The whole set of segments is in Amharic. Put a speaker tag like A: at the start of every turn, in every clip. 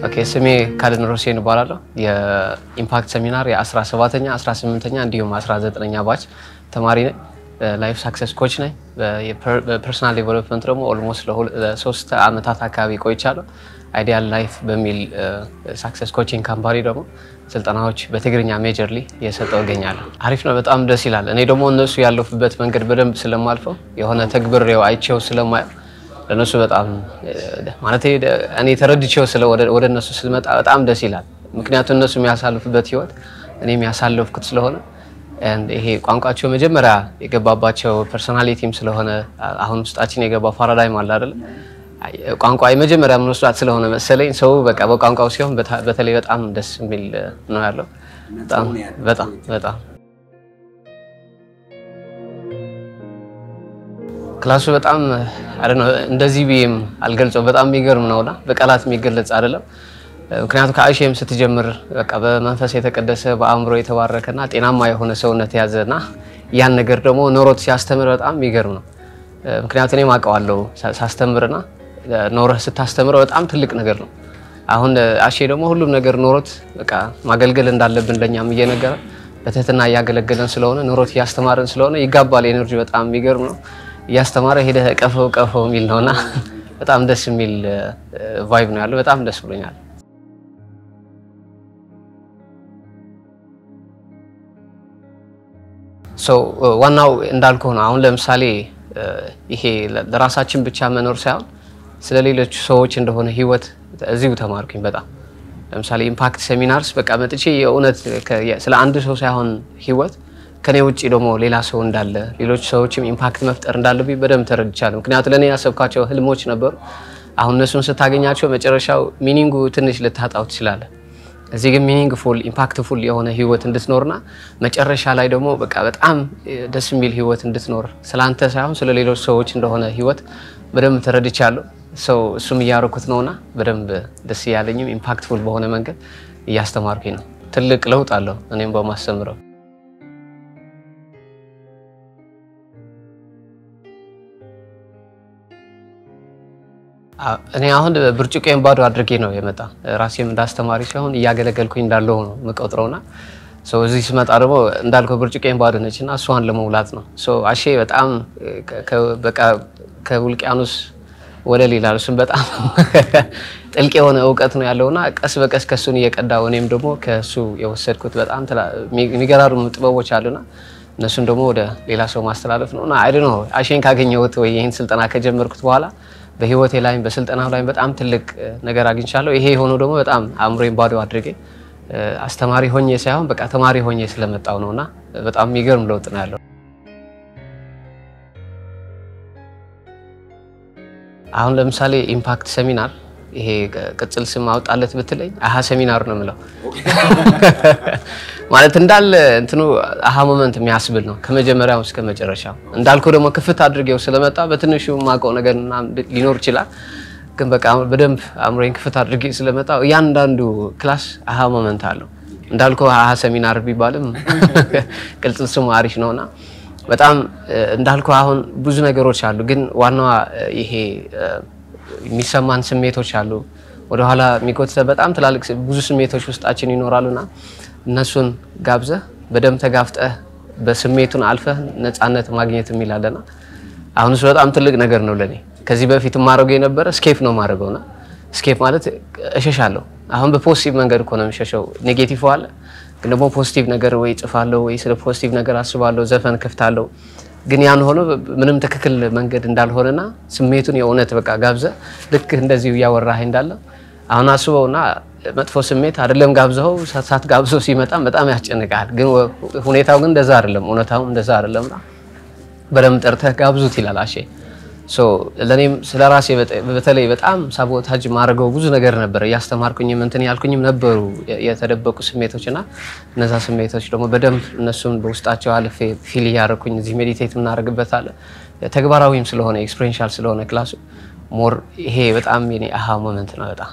A: ኦኬ ስሜ ካድን ሮሴን እባላለሁ። የኢምፓክት ሰሚናር የ17ኛ 18ኛ እንዲሁም 19ኛ ባች ተማሪ ነኝ። ላይፍ ሳክሰስ ኮች ነኝ። በፐርሰናል ዴቨሎፕመንት ደግሞ ኦልሞስት ለሶስት ዓመታት አካባቢ ቆይቻለሁ። አይዲያል ላይፍ በሚል ሳክሰስ ኮቺንግ ካምፓኒ ደግሞ ስልጠናዎች በትግርኛ ሜጀርሊ እየሰጠው እገኛለሁ። አሪፍ ነው፣ በጣም ደስ ይላል። እኔ ደግሞ እነሱ ያለፉበት መንገድ በደንብ ስለማልፈው የሆነ ተግብሬው አይቼው ስለማየው ለእነሱ በጣም ማለት እኔ ተረድቼው ስለ ወደ እነሱ ስመጣ በጣም ደስ ይላል። ምክንያቱም እነሱ የሚያሳልፉበት ህይወት እኔ የሚያሳልፍኩት ስለሆነ ይሄ ቋንቋቸው መጀመሪያ የገባባቸው ፐርሶናሊቲም ስለሆነ አሁን ውስጣችን የገባው ፓራዳይም አለ አይደለ? ቋንቋ የመጀመሪያ የምንወስዳት ስለሆነ መሰለኝ ሰው በቃ በቋንቋው ሲሆን በተለይ በጣም ደስ የሚል ነው ያለው። በጣም በጣም በጣም ክላሱ በጣም እንደዚህ ብዬም አልገልጸው በጣም የሚገርም ነውና በቃላት የሚገለጽ አይደለም። ምክንያቱም ከአይሼም ስትጀምር በቃ በመንፈስ የተቀደሰ በአእምሮ የተባረከና ጤናማ የሆነ ሰውነት የያዘና ያን ነገር ደግሞ ኖሮት ሲያስተምር በጣም የሚገርም ነው። ምክንያቱም እኔም አውቀዋለሁ ሳስተምርና ኖረህ ስታስተምረው በጣም ትልቅ ነገር ነው። አሁን አሼ ደግሞ ሁሉም ነገር ኖሮት በቃ ማገልገል እንዳለብን ለእኛም እየነገረ በትህትና እያገለገለን ስለሆነ ኖሮት እያስተማረን ስለሆነ ይጋባል። ኤነርጂ በጣም የሚገርም ነው። እያስተማረ ሄደህ ቀፈው ቀፈው የሚል ነውና በጣም ደስ የሚል ቫይብ ነው ያለው። በጣም ደስ ብሎኛል። ዋናው እንዳልኩ ነው። አሁን ለምሳሌ ይሄ ለራሳችን ብቻ መኖር ሳይሆን ስለ ሌሎች ሰዎች እንደሆነ ህይወት እዚሁ ተማርኩኝ። በጣም ለምሳሌ ኢምፓክት ሴሚናርስ በቃ መጥቼ የእውነት ስለ አንድ ሰው ሳይሆን ህይወት ከኔ ውጭ ደግሞ ሌላ ሰው እንዳለ ሌሎች ሰዎችም ኢምፓክት መፍጠር እንዳለብኝ በደንብ ተረድቻለሁ። ምክንያቱም ለእኔ ያሰብኳቸው ህልሞች ነበሩ። አሁን እነሱን ስታገኛቸው መጨረሻው ሚኒንጉ ትንሽ ልታጣው ትችላለህ። እዚህ ግን ሚኒንግፉል ኢምፓክትፉል የሆነ ህይወት እንድትኖርና መጨረሻ ላይ ደግሞ በቃ በጣም ደስ የሚል ህይወት እንድትኖር ስለአንተ ሳይሆን ስለ ሌሎች ሰዎች እንደሆነ ህይወት በደንብ ተረድቻለሁ። ሰው እሱም እያደረኩት ነውና በደንብ ደስ እያለኝም ኢምፓክትፉል በሆነ መንገድ እያስተማርኩኝ ነው። ትልቅ ለውጥ አለው እኔም በማስተምረው እኔ አሁን ብርጭቆን ባዶ አድርጌ ነው የመጣ ራሴም እንዳስተማሪ ሲሆን እያገለገልኩኝ እንዳለው ነው የምቆጥረውና እዚህ ስመጣ ደግሞ እንዳልከው ብርጭቆን ባዶ ነች እና እሷን ለመሙላት ነው። አሼ በጣም በቃ ከውቅያኖስ ወለል ይላል። እሱም በጣም ጥልቅ የሆነ እውቀት ነው ያለውና ቀስ በቀስ ከሱን እየቀዳው እኔም ደግሞ ከሱ የወሰድኩት በጣም የሚገራርሙ ጥበቦች አሉና እነሱን ደግሞ ወደ ሌላ ሰው ማስተላለፍ ነው እና አይደ ነው አሼን ካገኘሁት ወይ ይህን ስልጠና ከጀመርኩት በኋላ በህይወቴ ላይም በስልጠና ላይም በጣም ትልቅ ነገር አግኝቻለሁ። ይሄ የሆነው ደግሞ በጣም አእምሮዬን ባዶ አድርጌ አስተማሪ ሆኜ ሳይሆን በቃ ተማሪ ሆኜ ስለመጣው ነውና በጣም የሚገርም ለውጥ ነው ያለው። አሁን ለምሳሌ ኢምፓክት ሰሚናር ይሄ ቅጽል ስም አውጣለት ብትለኝ አሀ ሰሚናር ነው የምለው። ማለት እንዳለ እንትኑ አሀ ሞመንት የሚያስብል ነው ከመጀመሪያው እስከ መጨረሻው። እንዳልከው ደግሞ ክፍት አድርጌው ስለመጣ በትንሹ የማውቀው ነገር ሊኖር ይችላል፣ ግን በቃ በደንብ አእምሮዬን ክፍት አድርጌ ስለመጣው እያንዳንዱ ክላስ አሀ ሞመንት አለው። እንዳልከው አሀ ሰሚናር ቢባልም ቅጽል ስሙ አሪፍ ነውና በጣም እንዳልከው አሁን ብዙ ነገሮች አሉ፣ ግን ዋናዋ ይሄ የሚሰማን ስሜቶች አሉ። ወደኋላ የሚጎትተ በጣም ትላልቅ ብዙ ስሜቶች ውስጣችን ይኖራሉና እነሱን ጋብዘህ በደንብ ተጋፍጠህ በስሜቱን አልፈህ ነፃነት ማግኘት የሚላለና አሁን እሱ በጣም ትልቅ ነገር ነው ለኔ። ከዚህ በፊት የማደርገው የነበረ ስኬፕ ነው የማደርገውና ስኬፕ ማለት እሸሻለሁ። አሁን በፖዚቲቭ መንገድ እኮ ነው የሚሸሸው። ኔጌቲቭ አለ፣ ግን ደግሞ ፖዚቲቭ ነገር ወይ ጽፋለሁ ወይ ስለ ፖዚቲቭ ነገር አስባለሁ፣ ዘፈን ከፍታለሁ። ግን ያን ሆኖ ምንም ትክክል መንገድ እንዳልሆነና ስሜቱን የእውነት በቃ ጋብዘህ ልክ እንደዚሁ እያወራህ እንዳለ አሁን አስበውና መጥፎ ስሜት አይደለም ጋብዘው ሳት ጋብዘው ሲመጣም በጣም ያስጨንቃል። ግን ሁኔታው ግን እንደዛ አይደለም፣ እውነታው እንደዛ አይደለምና በደምብ ጠርተህ ጋብዙት ይላል አሼ። ለእኔም ስለ ራሴ በተለይ በጣም ሳቦታጅ ማድረገው ብዙ ነገር ነበረ። እያስተማርኩኝም እንትን ያልኩኝም ነበሩ የተደበቁ ስሜቶች እና እነዛ ስሜቶች ደግሞ በደንብ እነሱን በውስጣቸው አልፌ ፊል እያደረኩኝ እዚህ ሜዲቴት የምናደርግበት አለ። ተግባራዊም ስለሆነ ኤክስፔሪንሻል ስለሆነ ክላሱ ሞር ይሄ በጣም የኔ አሃ ሞመንት ነው በጣም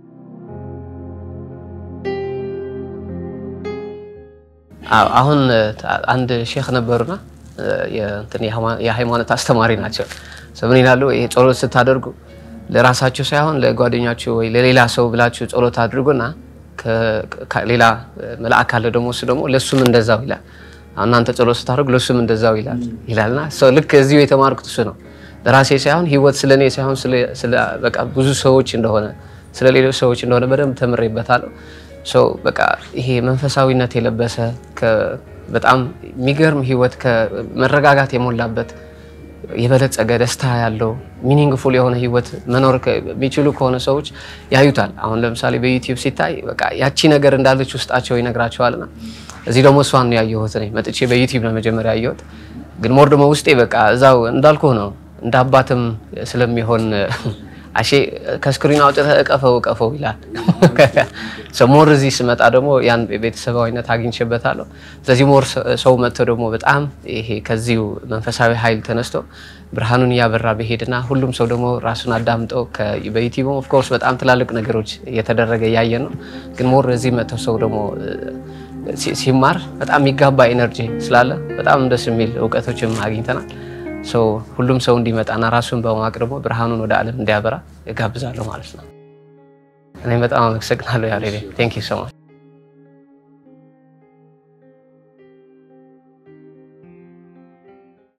A: አሁን አንድ ሼክ ነበሩና የሃይማኖት አስተማሪ ናቸው። ምን ይላሉ? ይሄ ጸሎት ስታደርጉ ለራሳችሁ ሳይሆን ለጓደኛችሁ ወይ ለሌላ ሰው ብላችሁ ጸሎት አድርጉና ሌላ መልአክ ካለ ደግሞ እሱ ደግሞ ለእሱም እንደዛው ይላል። እናንተ ጸሎት ስታደርጉ ለእሱም እንደዛው ይላል ይላልና ሰው ልክ እዚሁ የተማርኩት እሱ ነው። ለራሴ ሳይሆን ህይወት ስለ እኔ ሳይሆን ስለ በቃ ብዙ ሰዎች እንደሆነ ስለ ሌሎች ሰዎች እንደሆነ በደንብ ተምሬበታለሁ። ሰው በቃ ይሄ መንፈሳዊነት የለበሰ በጣም የሚገርም ህይወት ከመረጋጋት የሞላበት የበለጸገ ደስታ ያለው ሚኒንግፉል የሆነ ህይወት መኖር የሚችሉ ከሆነ ሰዎች ያዩታል። አሁን ለምሳሌ በዩቲዩብ ሲታይ በቃ ያቺ ነገር እንዳለች ውስጣቸው ይነግራቸዋልና እዚህ ደግሞ እሷን ነው ያየሁት። እኔ መጥቼ በዩቲዩብ ነው መጀመሪያ ያየሁት፣ ግን ሞር ደግሞ ውስጤ በቃ እዛው እንዳልኩ ነው እንደ አባትም ስለሚሆን አሼ ከስክሪን አውጥተህ እቀፈው እቀፈው ይላል። ሞር እዚህ ስመጣ ደግሞ ያን ቤተሰባዊነት አግኝቼበታለሁ። ስለዚህ ሞር ሰው መጥቶ ደግሞ በጣም ይሄ ከዚሁ መንፈሳዊ ኃይል ተነስቶ ብርሃኑን እያበራ በሄድና ሁሉም ሰው ደግሞ ራሱን አዳምጠው በዩቲዩብ ኦፍኮርስ በጣም ትላልቅ ነገሮች እየተደረገ እያየን ነው። ግን ሞር እዚህ መጥቶ ሰው ደግሞ ሲማር በጣም የሚጋባ ኤነርጂ ስላለ በጣም ደስ የሚል እውቀቶችም አግኝተናል። ሁሉም ሰው እንዲመጣና ራሱን በማወቅ ደግሞ ብርሃኑን ወደ ዓለም እንዲያበራ እጋብዛለሁ ማለት ነው። እኔም በጣም አመሰግናለሁ ያሬድ። ቴንክ ዩ ሶ ማች